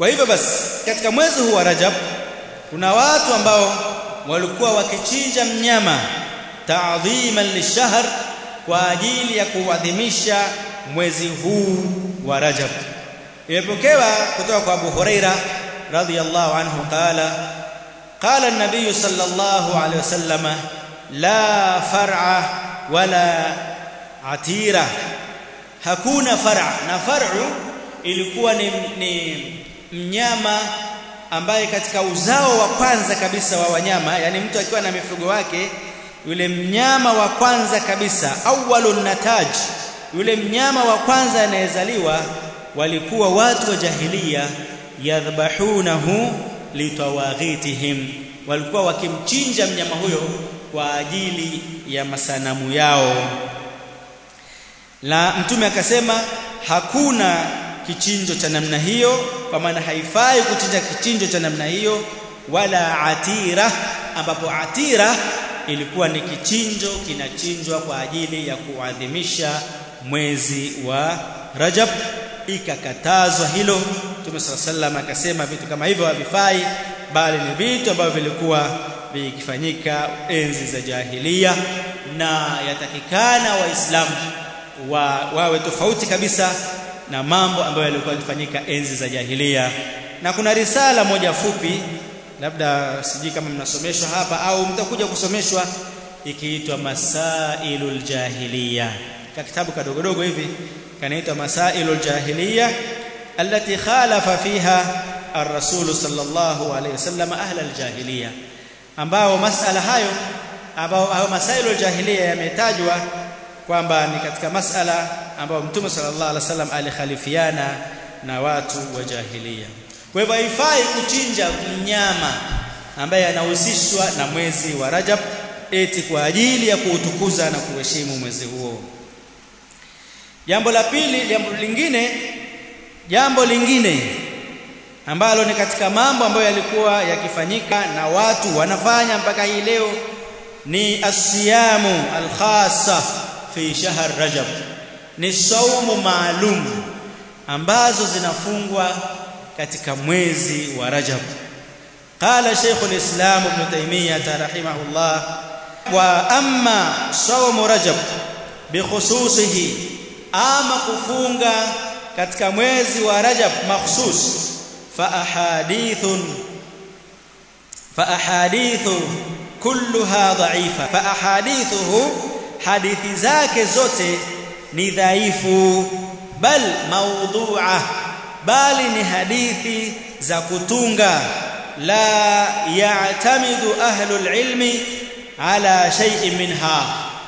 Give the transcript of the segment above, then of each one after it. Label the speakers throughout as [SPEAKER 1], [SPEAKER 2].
[SPEAKER 1] kwa hivyo basi katika mwezi huu wa Rajab kuna watu ambao walikuwa wakichinja mnyama ta'dhiman lishahr kwa ajili ya kuadhimisha mwezi huu wa Rajab imepokewa kutoka kwa Abu Huraira radhiyallahu anhu qala qala an-nabiy sallallahu alayhi wasallam la far'a wala atira hakuna far'a na far'u ilikuwa ni, ni mnyama ambaye katika uzao wa kwanza kabisa wa wanyama yani mtu akiwa na mifugo wake yule mnyama wa kwanza kabisa awwalun nataj yule mnyama wa kwanza anayezaliwa walikuwa watu wa jahilia yadhbahunahu litawaghitihim walikuwa wakimchinja mnyama huyo kwa ajili ya masanamu yao la mtume akasema hakuna kichinjo cha namna hiyo kwa maana haifai kuchinja kichinjo cha namna hiyo wala atira ambapo atira ilikuwa ni kichinjo kinachinjwa kwa ajili ya kuadhimisha mwezi wa Rajab ikakatazwa hilo Mtume sallallahu akasema vitu kama hivyo havifai bali ni vitu ambavyo vilikuwa vikifanyika enzi za jahilia na yatakikana waislamu wa, wawe tofauti kabisa na mambo ambayo yalikuwa yakifanyika enzi za jahilia na kuna risala moja fupi labda sijui kama mnasomeshwa hapa au mtakuja kusomeshwa ikiitwa masailul jahiliya ka kitabu kadogodogo hivi kanaitwa masailul jahiliya allati khalafa fiha ar-rasul sallallahu alayhi wasallam ahla al-jahiliya ambao masala hayo ambao hayo masailul jahiliya yametajwa kwamba ni katika masala ambayo mtume sallallahu alaihi wasallam alikhalifiana na watu wa jahiliya kwa hivyo haifai kuchinja mnyama ambaye anahusishwa na mwezi wa Rajab eti kwa ajili ya kuutukuza na kuheshimu mwezi huo jambo la pili jambo lingine jambo lingine ambalo ni katika mambo ambayo yalikuwa yakifanyika na watu wanafanya mpaka hii leo ni asiyamu alkhassa fi shahr rajab ni saumu maalum ambazo zinafungwa katika mwezi wa rajab قال شيخ الإسلام ابن تيمية رحمه الله وأما صوم رجب بخصوصه ama kufunga katika mwezi wa Rajab makhsus fa ahadithun fa ahadithu kulluha dha'ifa fa ahadithuhu hadithi zake zote ni dhaifu bal mawdu'a bali ni hadithi za kutunga la ya'tamidu ahlul ilmi ala shay'in minha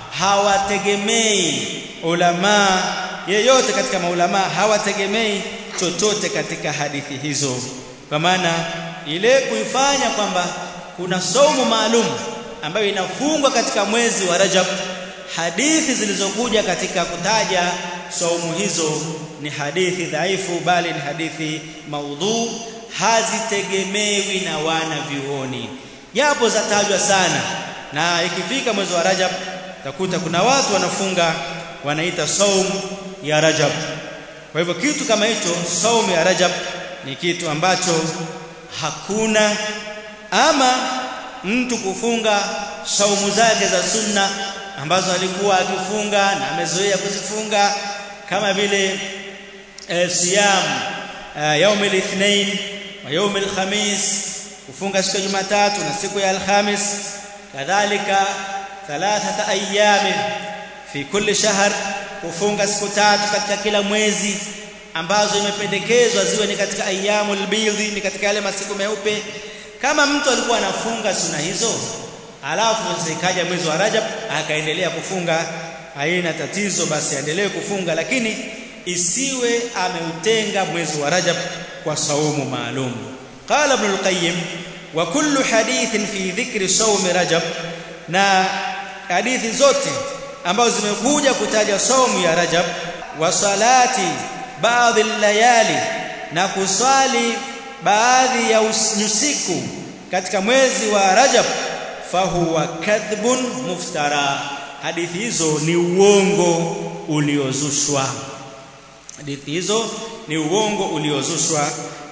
[SPEAKER 1] hawategemei ulama yeyote katika maulama hawategemei chochote katika hadithi hizo kwa maana ile kuifanya kwamba kuna somo maalum ambayo inafungwa katika mwezi wa Rajab hadithi zilizokuja katika kutaja saumu hizo ni hadithi dhaifu bali ni hadithi maudhu hazitegemewi na wana vioni japo zatajwa sana na ikifika mwezi wa Rajab takuta kuna watu wanafunga wanaita saum ya Rajab kwa hivyo kitu kama hicho saum ya Rajab ni kitu ambacho hakuna ama mtu kufunga saumu zake za sunna ambazo alikuwa akifunga na amezoea kuzifunga kama vile e, siyam e, yaum al-ithnain wa yaum al-khamis kufunga siku ya Jumatatu na siku ya Alhamis kadhalika thalathata ayami fi kulli shahr kufunga siku tatu katika kila mwezi ambazo imependekezwa ziwe ni katika ayyamul bidhi ni katika yale masiku meupe kama mtu alikuwa anafunga suna hizo alafu zikaja mwezi wa Rajab akaendelea kufunga haina tatizo basi aendelee kufunga lakini isiwe ameutenga mwezi wa Rajab kwa saumu maalum qala ibn al-qayyim wa kullu hadithin fi dhikri sawmi rajab na hadithi zote ambazo zimekuja kutaja saumu ya Rajab wa salati baadhi al-layali na kuswali baadhi ya usiku katika mwezi wa Rajab fahuwa kadhbun muftara hadithi hizo ni uongo uliozushwa hadithi hizo ni uongo uliozushwa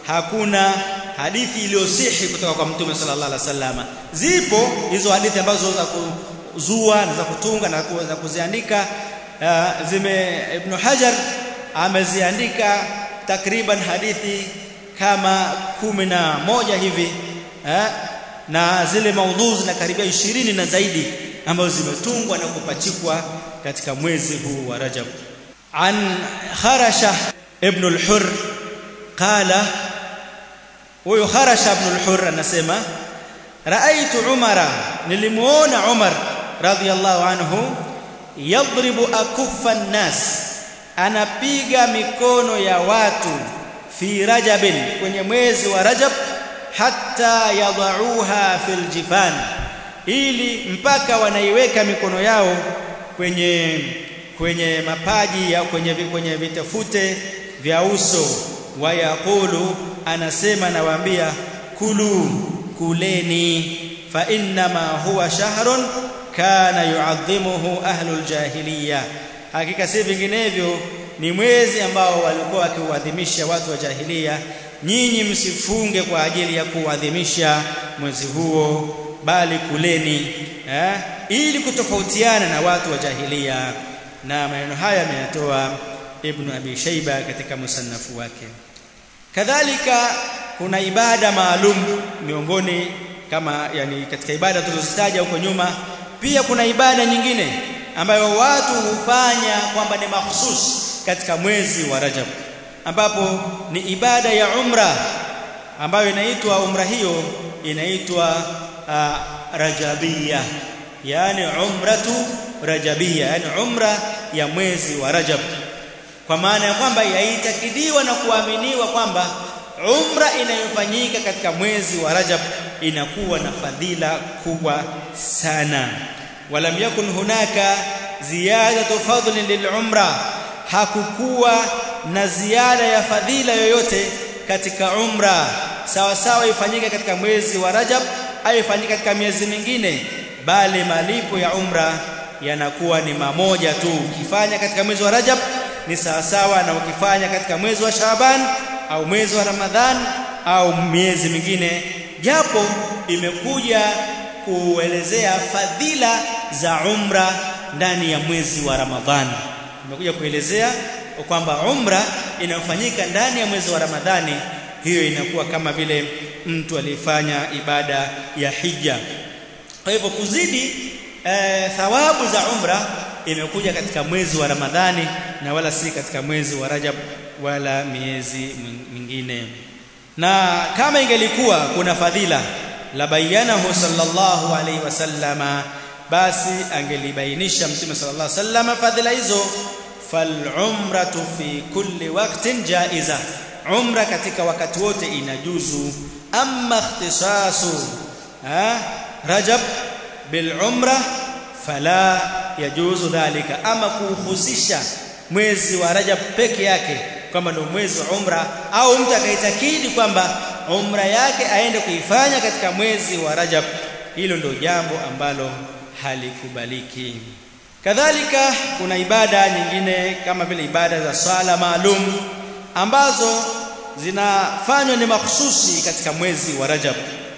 [SPEAKER 1] hakuna hadithi iliyosihi kutoka kwa mtume sallallahu alaihi wasallam zipo hizo hadithi ambazo za kuzua na za kutunga na za kuziandika uh, zime ibn hajar ameziandika takriban hadithi kama kumi na moja hivi eh, na zile maudhui zinakaribia ishirini na zaidi ambazo zimetungwa na kupachikwa katika mwezi huu wa Rajab an Kharasha ibn al-Hurr qala huyo Kharasha ibn al-Hurr anasema raaitu Umara nilimuona Umar radhiyallahu anhu yadribu akuffa an-nas anapiga mikono ya watu fi rajabin kwenye mwezi wa Rajab hatta yadauha fil jifan ili mpaka wanaiweka mikono yao kwenye kwenye mapaji au kwenye kwenye vitafute vya uso wayaqulu anasema nawaambia kulu kuleni fa innama huwa shahrun kana yuadhimuhu ahlul jahiliya hakika si vinginevyo ni mwezi ambao walikuwa wakiuadhimisha watu wa jahilia nyinyi msifunge kwa ajili ya kuadhimisha mwezi huo bali kuleni eh, ili kutofautiana na watu wa jahilia na maneno haya ameyatoa ibn abi shayba katika musannafu wake kadhalika kuna ibada maalum miongoni kama yani katika ibada tulizozitaja huko nyuma pia kuna ibada nyingine ambayo watu hufanya kwamba ni mahsus katika mwezi wa Rajab ambapo ni ibada ya umra ambayo inaitwa umra hiyo inaitwa uh, rajabia yani umratu rajabia yani umra ya mwezi wa Rajab kwa maana ya kwamba yaitakidiwa na kuaminiwa kwamba umra inayofanyika katika mwezi wa Rajab inakuwa na fadhila kubwa sana walam yakun hunaka ziyadatu fadlin lilumra hakukuwa na ziada ya fadhila yoyote katika umra sawa sawa ifanyike katika mwezi wa Rajab au ifanyike katika miezi mingine bali malipo ya umra yanakuwa ni mamoja tu ukifanya katika mwezi wa Rajab ni sawa sawa na ukifanya katika mwezi wa Shaaban au mwezi wa Ramadhan au miezi mingine japo imekuja kuelezea fadhila za umra ndani ya mwezi wa Ramadhani imekuja kuelezea kwamba umra inayofanyika ndani ya mwezi wa Ramadhani hiyo inakuwa kama vile mtu alifanya ibada ya hija kwa hivyo kuzidi e, thawabu za umra imekuja katika mwezi wa Ramadhani na wala si katika mwezi wa Rajab wala miezi mingine na kama ingelikuwa kuna fadhila la bayanahu sallallahu alaihi wasallama basi angelibainisha mtume sallallahu alaihi wasallam fadhila hizo falumratu fi kulli waqtin jaiza umra katika wakati wote inajuzu amma ikhtisasu rajab bil umra fala yajuzu dhalika ama kuhusisha mwezi wa rajab peke yake kwamba ndio mwezi wa umra au mtu akaitakidi kwamba umra yake aende kuifanya katika mwezi wa rajab hilo ndio jambo ambalo halikubaliki kadhalika kuna ibada nyingine kama vile ibada za sala maalum ambazo zinafanywa ni mahususi katika mwezi wa Rajab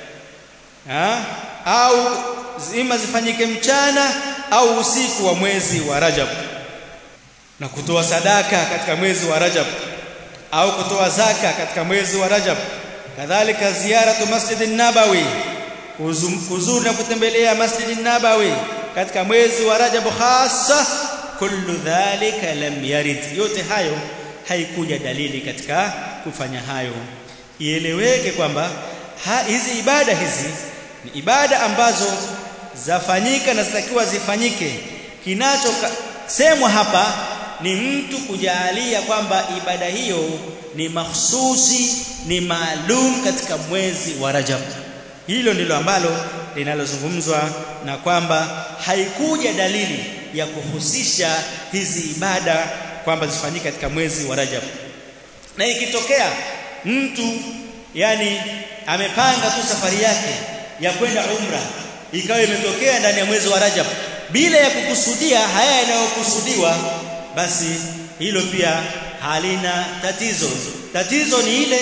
[SPEAKER 1] ha? au zima zifanyike mchana au usiku wa mwezi wa Rajab na kutoa sadaka katika mwezi wa Rajab au kutoa zaka katika mwezi wa Rajab kadhalika ziaratu masjidin nabawi kuzuru na kutembelea masjidin nabawi katika mwezi wa Rajab hasa kullu dhalika lam yarid yote hayo haikuja dalili katika kufanya hayo ieleweke kwamba hizi ibada hizi ni ibada ambazo zafanyika na zitakiwa zifanyike kinachosemwa hapa ni mtu kujalia kwamba ibada hiyo ni mahsusi ni maalum katika mwezi wa Rajab hilo ndilo ambalo linalozungumzwa na kwamba haikuja dalili ya kuhusisha hizi ibada kwamba zifanyike katika mwezi wa Rajab na ikitokea mtu yani amepanga tu safari yake ya kwenda umra ikawa imetokea ndani ya mwezi wa Rajab bila ya kukusudia haya yanayokusudiwa basi hilo pia halina tatizo tatizo ni ile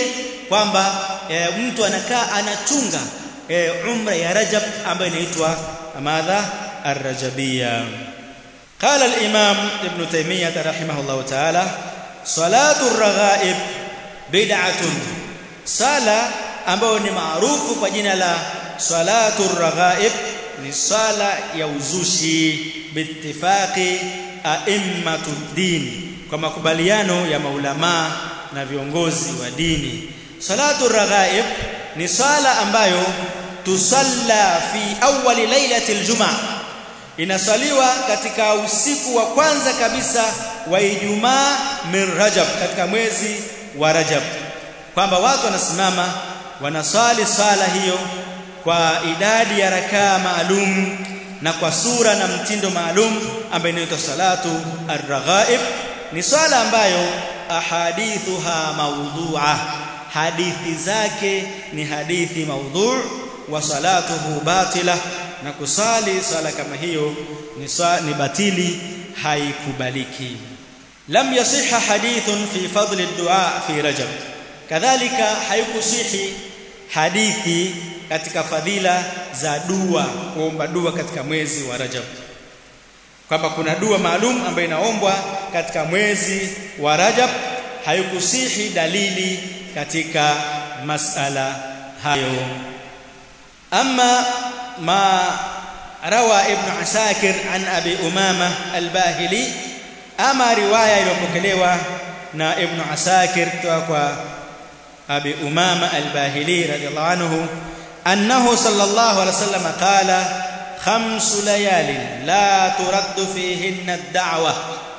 [SPEAKER 1] kwamba e, mtu anakaa anachunga e, umra ya Rajab ambayo inaitwa madha ar-rajabiyya قال الإمام ابن تيمية رحمه الله تعالى صلاة الرغائب بدعة صلاة ambayo ni maarufu kwa jina la salatu raghaib ni sala ya uzushi biittifaqi a'immatu din kwa makubaliano ya maulama na viongozi wa dini salatu raghaib ni sala ambayo tusalla fi awwali lailati aljumaa inasaliwa katika usiku wa kwanza kabisa wa Ijumaa min Rajab katika mwezi wa Rajab kwamba watu wanasimama wanaswali sala hiyo kwa idadi ya rakaa maalum na kwa sura na mtindo maalum ambayo inaitwa salatu ar-raghaib ni swala ambayo ahadithuha mawdhu'a hadithi zake ni hadithi maudhu' wa salatuhu batila na kusali swala kama hiyo ni, ni batili haikubaliki lam yasiha hadithun fi fadli ad-du'a fi rajab kadhalika haikusihi hadithi katika fadhila za dua kuomba dua katika mwezi wa Rajab kwamba kuna dua maalum ambayo inaombwa katika mwezi wa Rajab haikusihi dalili katika masala hayo ama ma rawa ibn asakir an abi umama al-bahili ama riwaya iliyopokelewa na ibn asakir kutoka kwa abi umama al-bahili radiyallahu anhu annahu sallallahu alayhi wasallam qala khamsu layalin la turaddu fihinna ad-da'wa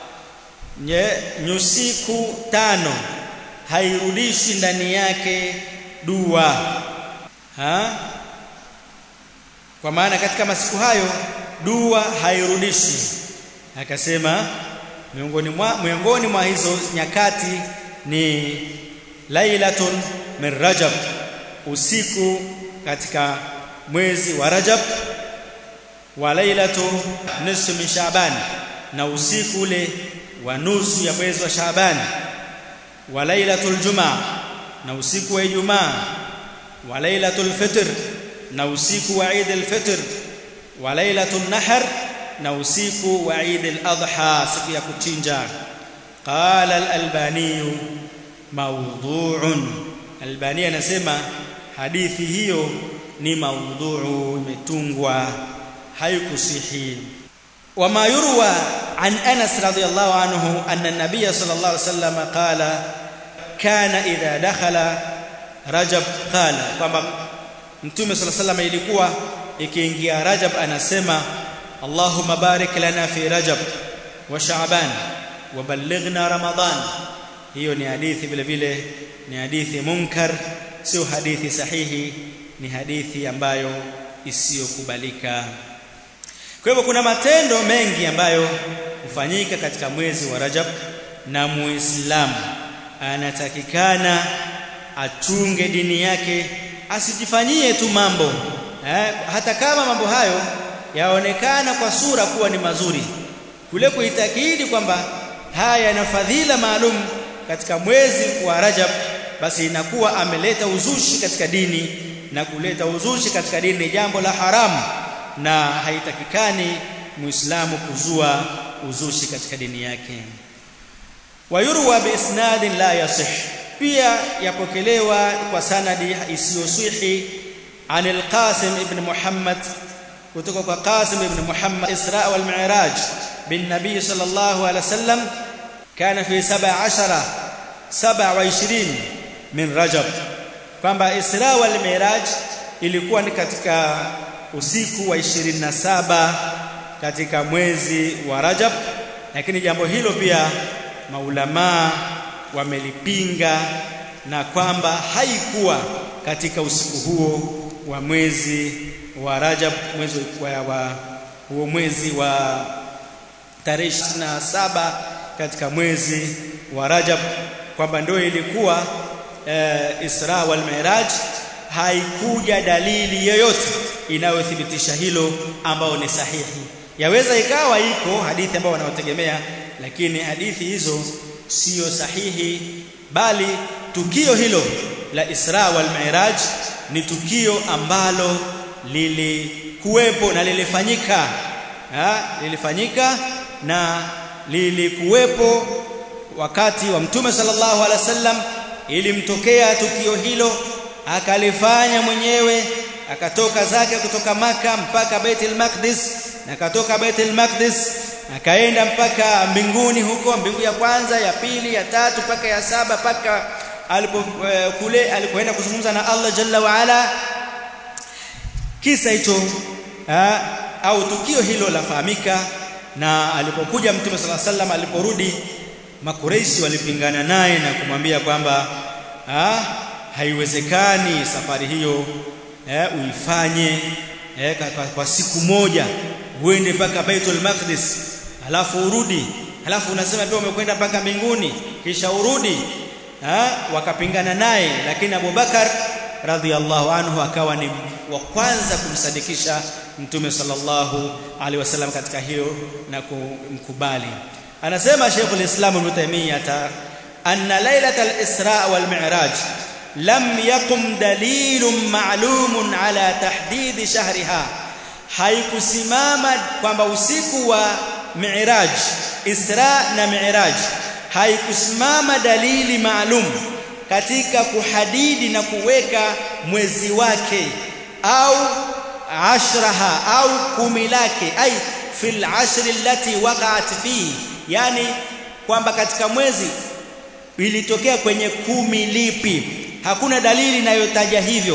[SPEAKER 1] nyusiku tano hairudishi ndani yake dua ha kwa maana katika masiku hayo dua hairudishi akasema miongoni mwa miongoni mwa hizo nyakati ni lailatun min rajab usiku katika mwezi wa rajab wa lailatu nisfu min shaaban na usiku ule wa nusu ya mwezi wa shaaban wa lailatul jumaa na usiku wa ijumaa wa lailatul fitr na usiku wa Eid al-Fitr wa lailatul nahr na usiku wa Eid al-Adha siku ya kuchinja qala al-Albani mawdhu'un Albani anasema hadithi hiyo ni maudhu'u imetungwa haikusihi وما يروى عن انس رضي الله عنه ان النبي صلى الله عليه وسلم قال كان اذا دخل رجب قال kwamba mtume صلى الله عليه وسلم ilikuwa ikiingia rajab anasema Allahumma barik lana fi rajab wa sha'ban wa ballighna ramadan hiyo ni hadithi vile vile ni hadithi munkar sio hadithi sahihi ni hadithi ambayo isiyokubalika kwa hivyo kuna matendo mengi ambayo hufanyika katika mwezi wa Rajab na Muislamu anatakikana achunge dini yake asijifanyie tu mambo eh, hata kama mambo hayo yaonekana kwa sura kuwa ni mazuri kule kuitakidi kwamba haya yana fadhila maalum katika mwezi wa Rajab basi inakuwa ameleta uzushi katika dini na kuleta uzushi katika dini ni jambo la haramu na haitakikani muislamu kuzua uzushi katika dini yake wayurwa biisnadin la yasih pia yapokelewa kwa sanadi isiyosihi عن القاسم ابن محمد kutoka kwa Qasim ibn Muhammad Isra wal Mi'raj bin Nabii sallallahu alaihi wasallam kana fi 17 27 min Rajab kwamba Isra wal Mi'raj ilikuwa ni katika usiku wa 27 katika mwezi wa Rajab lakini jambo hilo pia maulamaa wamelipinga na kwamba haikuwa katika usiku huo wa mwezi wa Rajab mwezi wa, wa huo mwezi wa tarehe saba katika mwezi wa Rajab kwamba ndio ilikuwa e, Isra wal Mi'raj haikuja dalili yoyote inayothibitisha hilo ambao ni sahihi yaweza ikawa iko hadithi ambayo wanaotegemea lakini hadithi hizo sio sahihi bali tukio hilo la Isra wal Mi'raj ni tukio ambalo lilikuwepo na lilifanyika ha? lilifanyika na lilikuwepo wakati wa Mtume sallallahu alaihi wasallam ilimtokea tukio hilo akalifanya mwenyewe akatoka zake kutoka maka mpaka Baitul Maqdis na akatoka Baitul Maqdis akaenda mpaka mbinguni huko mbingu ya kwanza ya pili ya tatu mpaka ya saba mpaka alipo uh, kule alipoenda kuzungumza na Allah Jalla wa Ala kisa hicho au tukio hilo lafahamika na alipokuja Mtume صلى الله عليه وسلم aliporudi makureishi walipingana naye na kumwambia kwamba haiwezekani safari hiyo eh, uifanye eh, kwa, kwa siku moja uende mpaka Baitul Maqdis alafu urudi alafu unasema pia umekwenda mpaka mbinguni kisha urudi ha? wakapingana naye lakini Abu Bakar radhiallahu anhu akawa ni wa kwanza kumsadikisha mtume sallallahu alaihi wasallam katika hiyo na kumkubali anasema Sheikh al-Islam Ibn Taymiyyah anna lailatal Isra wal Mi'raj lam yakum dalilun ma'lumun ala tahdid shahriha haikusimama kwamba usiku wa Mi'raj Isra na Mi'raj haikusimama dalili maalum katika kuhadidi na kuweka mwezi wake au ashraha au kumi lake ai fil ashri allati waqa'at fi yani kwamba katika mwezi ilitokea kwenye kumi lipi hakuna dalili inayotaja hivyo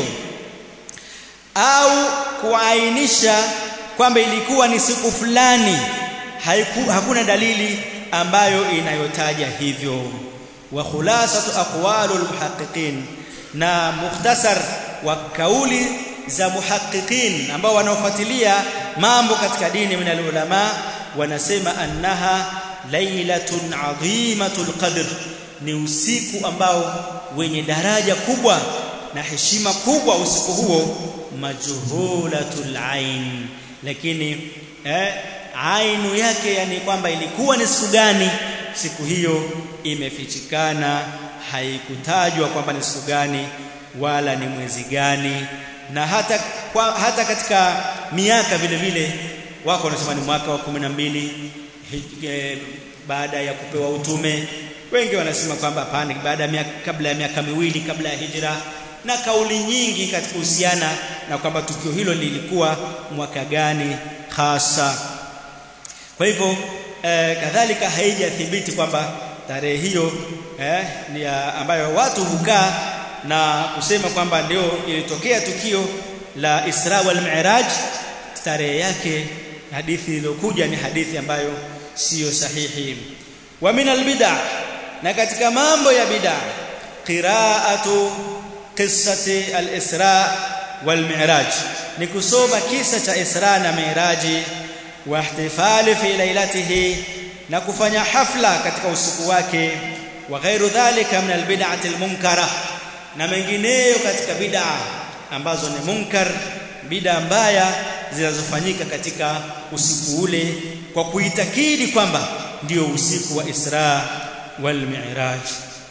[SPEAKER 1] au kuainisha kwamba ilikuwa ni siku fulani haiku, hakuna dalili ambayo inayotaja hivyo wa khulasatu aqwalul muhaqqiqin na mukhtasar wa kauli za muhaqqiqin ambao wanaofuatilia mambo katika dini min ulama wanasema annaha lailatun adhimatul qadr ni usiku ambao wenye daraja kubwa na heshima kubwa usiku huo majhulatul ain lakini eh, ainu yake yani kwamba ilikuwa ni siku gani siku hiyo imefichikana haikutajwa kwamba ni siku gani wala ni mwezi gani na hata kwa, hata katika miaka vile vile wako wanasema ni mwaka wa kumi na mbili e, baada ya kupewa utume wengi wanasema kwamba hapana baada ya miaka kabla ya miaka miwili kabla ya hijra na kauli nyingi katika kuhusiana na kwamba tukio hilo lilikuwa mwaka gani hasa kwa hivyo eh, kadhalika haijathibiti kwamba tarehe hiyo eh, ni ambayo watu hukaa na kusema kwamba ndio ilitokea tukio la Isra wal Mi'raj tarehe yake hadithi iliyokuja ni hadithi ambayo siyo sahihi wa min albid'a na katika mambo ya bid'a qira'atu qissati al-Isra wal Mi'raj ni kusoma kisa cha Isra na Mi'raji wa ihtifali fi lailatihi na kufanya hafla katika usiku wake wa ghairu dhalika min albid'ati almunkara na mengineyo katika bid'a ambazo ni munkar bid'a mbaya zinazofanyika katika usiku ule kwa kuitakidi kwamba ndio usiku wa Isra wal Mi'raj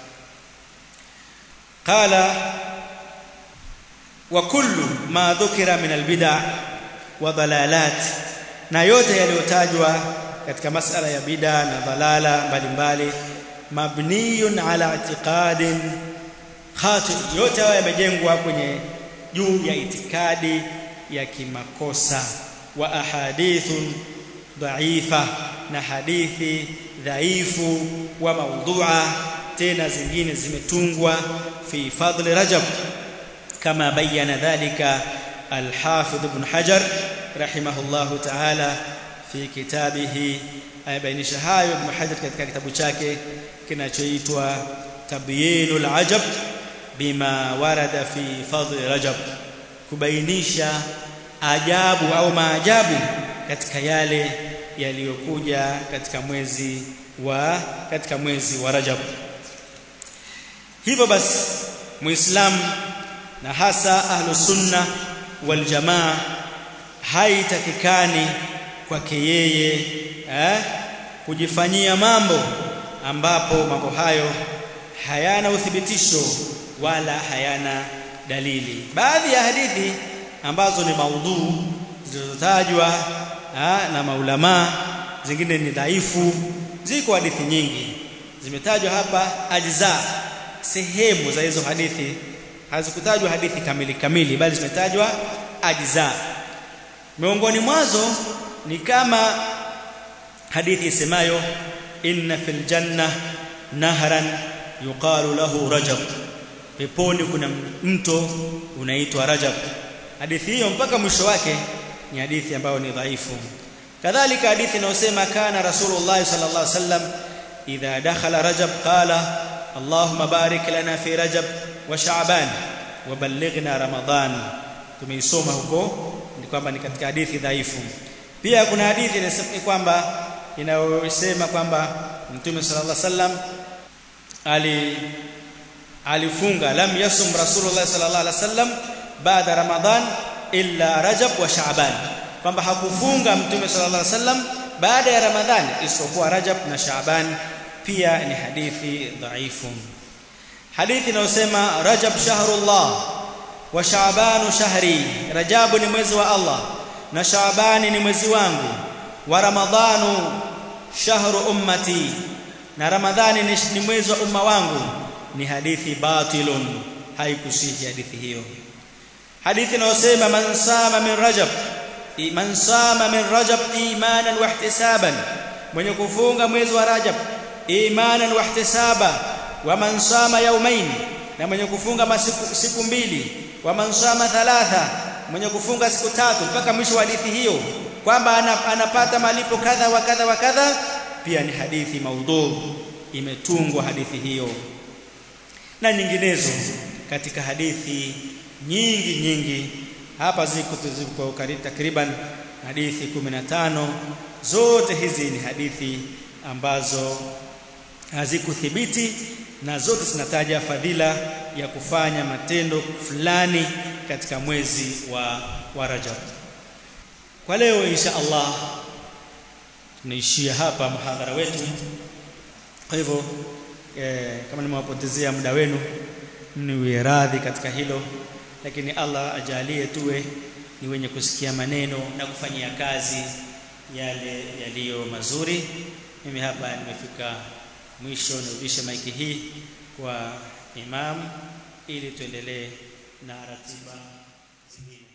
[SPEAKER 1] qala wa kullu ma dhukira min albid'a wa dalalat na yote yaliyotajwa katika masala ya bid'a na dhalala mbalimbali mabniyun ala i'tiqadin khati yote hayo yamejengwa kwenye juu ya itikadi ya kimakosa wa ahadithun dhaifa na hadithi dhaifu wa maudhu'a tena zingine zimetungwa fi fadli rajab kama bayana dhalika al-hafidh ibn hajar rahimahullahu ta'ala fi kitabihi ayabainisha hayo ibn hajar katika kitabu chake kinachoitwa tabyinul ajab bima warada fi fadli rajab kubainisha ajabu au maajabu katika yale yaliyokuja katika mwezi wa katika mwezi wa Rajab hivyo basi muislamu na hasa ahlu sunna wal jamaa haitakikani kwake yeye eh, kujifanyia mambo ambapo mambo hayo hayana uthibitisho wala hayana dalili baadhi ya hadithi ambazo ni maudhuu zilizotajwa na maulama zingine ni dhaifu ziko hadithi nyingi zimetajwa hapa ajza sehemu za hizo hadithi hazikutajwa hadithi kamili kamili bali zimetajwa ajza miongoni mwazo ni kama hadithi isemayo inna fil janna nahran yuqalu lahu rajab peponi kuna mto unaitwa rajab hadithi hiyo mpaka mwisho wake ni hadithi ambayo ni dhaifu kadhalika hadithi inayosema kana rasulullah sallallahu alaihi wasallam idha dakhala rajab qala allahumma barik lana fi rajab wa sha'ban wa ballighna ramadan tumeisoma huko ni kwamba ni katika hadithi dhaifu pia kuna hadithi inasema kwamba inayosema kwamba mtume sallallahu alaihi wasallam ali alifunga lam yasum rasulullah sallallahu alaihi wasallam baada ramadhan illa rajab wa sha'ban kwamba hakufunga mtume sallallahu alaihi wasallam baada ya ramadhani isipokuwa rajab na sha'ban pia ni hadithi dhaifu hadithi inayosema rajab shahrullah wa sha'ban shahri rajab ni mwezi wa Allah na sha'ban ni mwezi wangu wa ramadhanu shahru ummati na ramadhani ni, ni mwezi wa umma wangu ni hadithi batilun haikusihi hadithi hiyo hadithi inayosema man sama min rajab man sama min rajab imanan wa ihtisaban mwenye kufunga mwezi wa rajab imanan wa ihtisaba wa man sama yawmain na mwenye kufunga masiku siku mbili wa man sama thalatha mwenye kufunga siku tatu mpaka mwisho wa hadithi hiyo kwamba anapata malipo kadha wa kadha wa kadha pia ni hadithi maudhu imetungwa hadithi hiyo na nyinginezo katika hadithi nyingi nyingi hapa ziko ziko takriban hadithi 15 zote hizi ni hadithi ambazo hazikuthibiti na zote zinataja fadhila ya kufanya matendo fulani katika mwezi wa, wa Rajab kwa leo insha Allah tunaishia hapa mhadhara wetu kwa hivyo eh, kama nimewapotezea muda wenu niwe radhi katika hilo lakini Allah ajalie tuwe ni wenye kusikia maneno na kufanyia kazi yale yaliyo mazuri mimi hapa nimefika mwisho nirudishe maiki hii kwa imam ili tuendelee na ratiba zingine